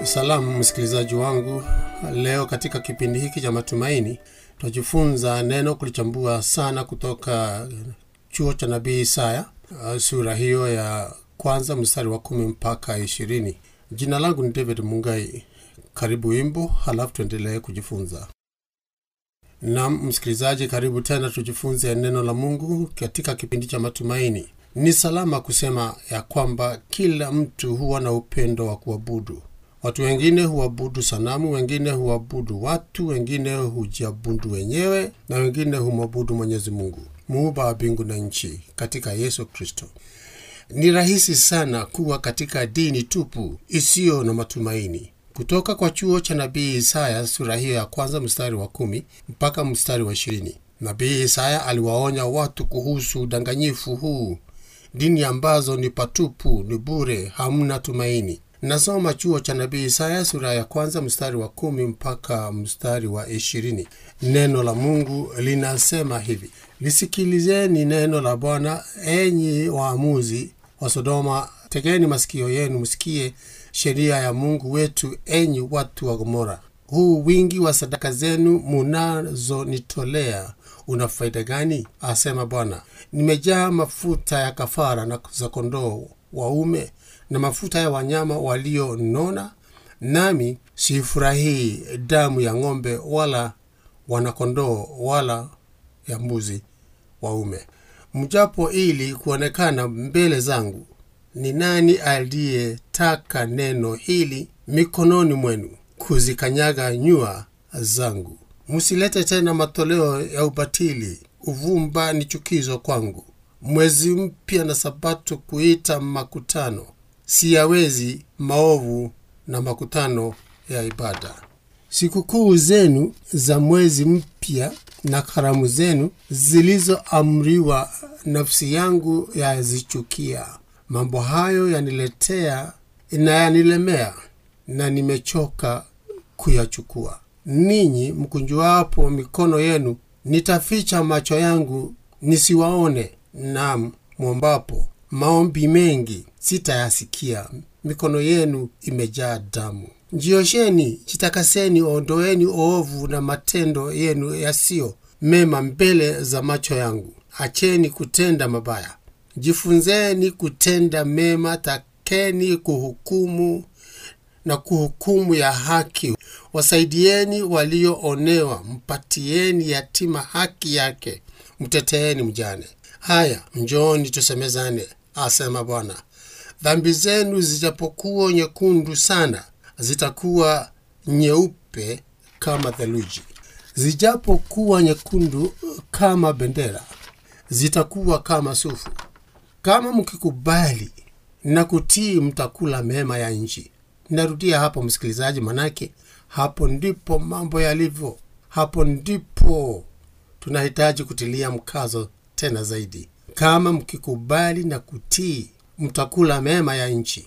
Salamu msikilizaji wangu, leo katika kipindi hiki cha matumaini tutajifunza neno kulichambua sana kutoka chuo cha nabii Isaya, sura hiyo ya kwanza mstari wa kumi mpaka ishirini. Jina langu ni David Mungai. Karibu wimbo, halafu tuendelee kujifunza. Nam msikilizaji, karibu tena tujifunze neno la Mungu katika kipindi cha matumaini. Ni salama kusema ya kwamba kila mtu huwa na upendo wa kuabudu. Watu wengine huabudu sanamu, wengine huabudu watu, wengine hujiabudu wenyewe, na wengine humwabudu Mwenyezi Mungu, muumba wa mbingu na nchi, katika Yesu Kristo. Ni rahisi sana kuwa katika dini tupu isiyo na matumaini. Kutoka kwa chuo cha nabii Isaya sura hiyo ya kwanza mstari wa kumi mpaka mstari wa ishirini. Nabii Isaya aliwaonya watu kuhusu udanganyifu huu, dini ambazo ni patupu, ni bure, hamna tumaini. Nasoma chuo cha nabii Isaya sura ya kwanza mstari wa kumi mpaka mstari wa ishirini. Neno la Mungu linasema hivi: lisikilizeni neno la Bwana, enyi waamuzi wa Sodoma, tegeni masikio yenu msikie sheria ya Mungu wetu, enyi watu wa Gomora. Huu wingi wa sadaka zenu munazonitolea una faida gani? asema Bwana. Nimejaa mafuta ya kafara na za kondoo waume na mafuta ya wanyama walionona, nami sifurahii damu ya ng'ombe wala wanakondoo wala ya mbuzi waume. Mjapo ili kuonekana mbele zangu, ni nani aliyetaka neno hili mikononi mwenu, kuzikanyaga nyua zangu? Msilete tena matoleo ya ubatili, uvumba ni chukizo kwangu. Mwezi mpya na Sabato kuita makutano, siyawezi maovu na makutano ya ibada. Sikukuu zenu za mwezi mpya na karamu zenu zilizoamriwa, nafsi yangu yazichukia. Mambo hayo yaniletea na yanilemea, na nimechoka kuyachukua. Ninyi mkunjuapo mikono yenu, nitaficha macho yangu nisiwaone. Naam, mwombapo maombi mengi sitayasikia. Mikono yenu imejaa damu. Njiosheni, jitakaseni, ondoeni ovu na matendo yenu yasiyo mema mbele za macho yangu. Acheni kutenda mabaya, jifunzeni kutenda mema. Takeni kuhukumu na kuhukumu ya haki. Wasaidieni walioonewa, mpatieni yatima haki yake, mteteeni mjane. Haya, njooni tusemezane, asema Bwana. Dhambi zenu zijapokuwa nyekundu sana, zitakuwa nyeupe kama theluji; zijapokuwa nyekundu kama bendera, zitakuwa kama sufu. Kama mkikubali na kutii, mtakula mema ya nchi. Narudia hapo msikilizaji, manake hapo ndipo mambo yalivyo. Hapo ndipo tunahitaji kutilia mkazo tena zaidi. Kama mkikubali na kutii, mtakula mema ya nchi,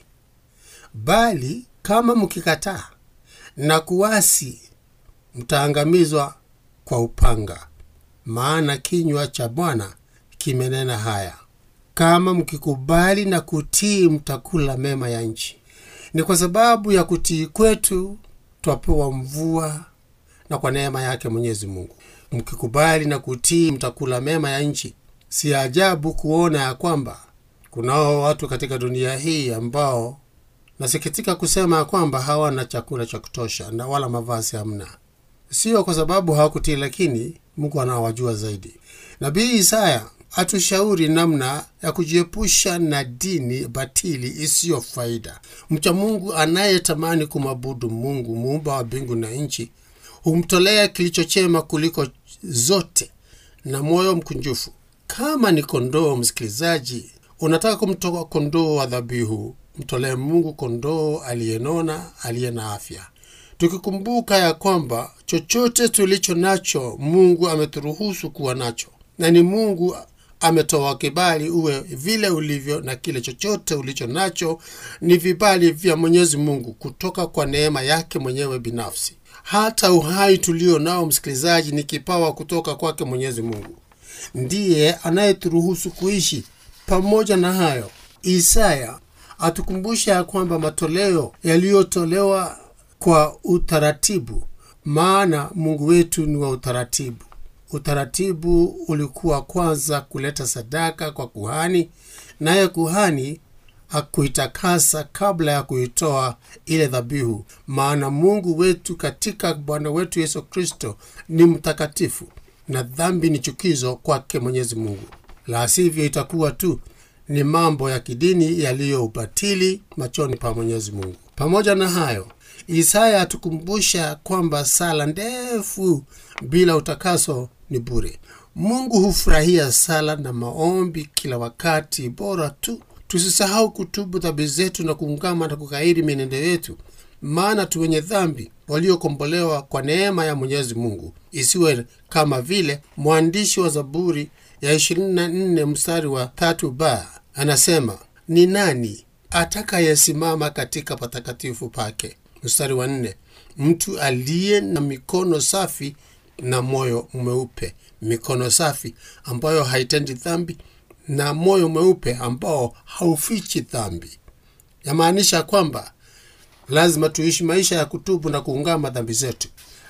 bali kama mkikataa na kuasi, mtaangamizwa kwa upanga, maana kinywa cha Bwana kimenena haya. Kama mkikubali na kutii, mtakula mema ya nchi. Ni kwa sababu ya kutii kwetu twapewa mvua, na kwa neema yake Mwenyezi Mungu. Mkikubali na kutii, mtakula mema ya nchi. Si ajabu kuona ya kwamba kunao watu katika dunia hii ambao nasikitika kusema ya kwamba hawana chakula cha kutosha na wala mavazi hamna. Sio kwa sababu hawakutii, lakini Mungu anawajua zaidi. Nabii Isaya atushauri namna ya kujiepusha na dini batili isiyo faida. Mcha Mungu anayetamani kumwabudu Mungu muumba wa mbingu na nchi humtolea kilicho chema kuliko zote na moyo mkunjufu. Kama ni kondoo, msikilizaji, unataka kumtoa kondoo wa dhabihu, mtolee Mungu kondoo aliyenona, aliye na afya, tukikumbuka ya kwamba chochote tulicho nacho Mungu ameturuhusu kuwa nacho, na ni Mungu ametoa kibali uwe vile ulivyo, na kile chochote ulicho nacho ni vibali vya Mwenyezi Mungu kutoka kwa neema yake mwenyewe binafsi. Hata uhai tulio nao, msikilizaji, ni kipawa kutoka kwake Mwenyezi Mungu, ndiye anayeturuhusu kuishi. Pamoja na hayo, Isaya atukumbusha ya kwamba matoleo yaliyotolewa kwa utaratibu maana mungu wetu ni wa utaratibu utaratibu ulikuwa kwanza kuleta sadaka kwa kuhani naye kuhani akuitakasa kabla ya kuitoa ile dhabihu maana mungu wetu katika bwana wetu yesu kristo ni mtakatifu na dhambi ni chukizo kwake mwenyezi mungu la sivyo itakuwa tu ni mambo ya kidini yaliyo ubatili machoni pa mwenyezi mungu pamoja na hayo isaya atukumbusha kwamba sala ndefu bila utakaso ni bure mungu hufurahia sala na maombi kila wakati bora tu tusisahau kutubu dhambi zetu na kuungama na kukairi mienendo yetu maana tu wenye dhambi waliokombolewa kwa neema ya mwenyezi mungu isiwe kama vile mwandishi wa zaburi ya 24 mstari wa tatu ba anasema ni nani atakayesimama katika patakatifu pake mstari wa nne mtu aliye na mikono safi na moyo mweupe mikono safi ambayo haitendi dhambi na moyo mweupe ambao haufichi dhambi yamaanisha kwamba lazima tuishi maisha ya kutubu na kuungama dhambi zetu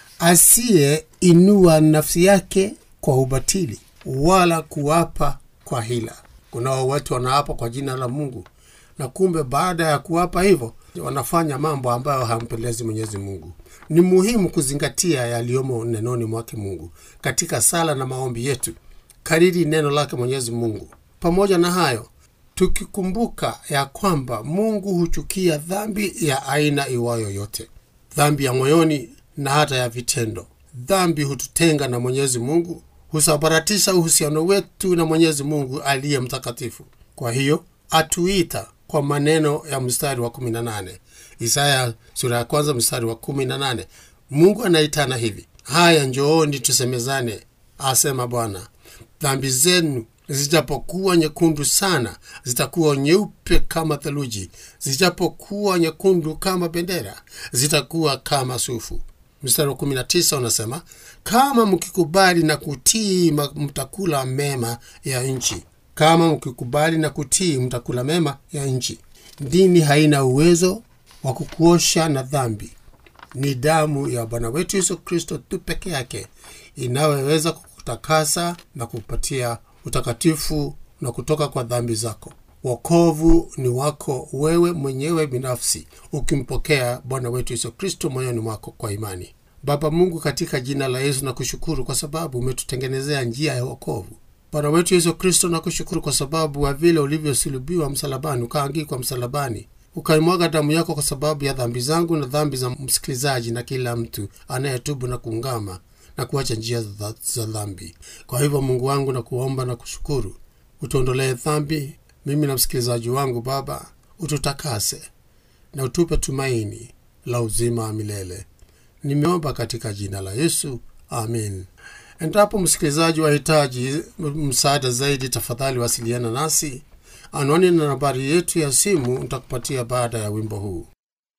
asiyeinua nafsi yake kwa ubatili wala kuwapa kwa hila kunao watu wanaapa kwa jina la mungu na kumbe baada ya kuwapa hivyo wanafanya mambo ambayo hampendezi mwenyezi mungu ni muhimu kuzingatia yaliyomo nenoni mwake mungu katika sala na maombi yetu kariri neno lake mwenyezi mungu pamoja na hayo tukikumbuka ya kwamba mungu huchukia dhambi ya aina iwayo yote dhambi ya moyoni na hata ya vitendo dhambi hututenga na mwenyezi mungu husabaratisha uhusiano wetu na mwenyezi mungu aliye mtakatifu kwa hiyo atuita kwa maneno ya mstari wa 18 isaya sura ya kwanza mstari wa 18 mungu anaitana hivi haya njooni tusemezane asema bwana dhambi zenu zijapokuwa nyekundu sana zitakuwa nyeupe kama theluji zijapokuwa nyekundu kama bendera zitakuwa kama sufu mstari wa 19 unasema kama mkikubali na kutii mtakula mema ya nchi kama mkikubali na kutii mtakula mema ya nchi dini haina uwezo wa kukuosha na dhambi ni damu ya bwana wetu yesu kristo tu peke yake inayoweza kukutakasa na kupatia utakatifu na kutoka kwa dhambi zako wokovu ni wako wewe mwenyewe binafsi ukimpokea bwana wetu yesu kristo moyoni mwako kwa imani baba mungu katika jina la yesu na kushukuru kwa sababu umetutengenezea njia ya wokovu bwana wetu yesu kristo na kushukuru kwa sababu wa vile ulivyosulubiwa msalabani ukaangikwa msalabani ukaimwaga damu yako kwa sababu ya dhambi zangu na dhambi za msikilizaji na kila mtu anayetubu na kuungama na kuacha njia za, za dhambi kwa hivyo mungu wangu na kuomba na kushukuru utuondolee dhambi mimi na msikilizaji wangu baba ututakase na utupe tumaini la uzima wa milele nimeomba katika jina la yesu amin endapo msikilizaji wahitaji msaada zaidi tafadhali wasiliana nasi anwani na nambari yetu ya simu nitakupatia baada ya wimbo huu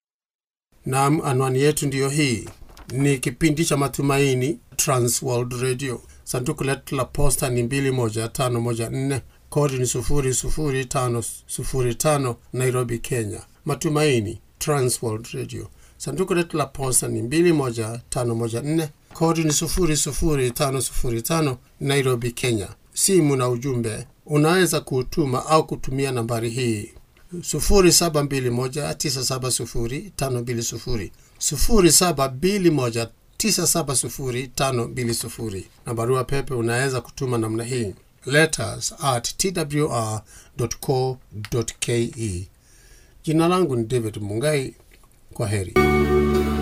nam anwani yetu ndiyo hii ni kipindi cha matumaini transworld radio sanduku letu la posta ni 21514 kodi ni 00505 nairobi kenya matumaini transworld radio sanduku letu la posta ni 21514 kodi ni 00505 nairobi kenya simu na ujumbe unaweza kuutuma au kutumia nambari hii 721970520 721970520 na barua pepe unaweza kutuma namna hii letters at twr co ke jina langu ni david mungai kwa heri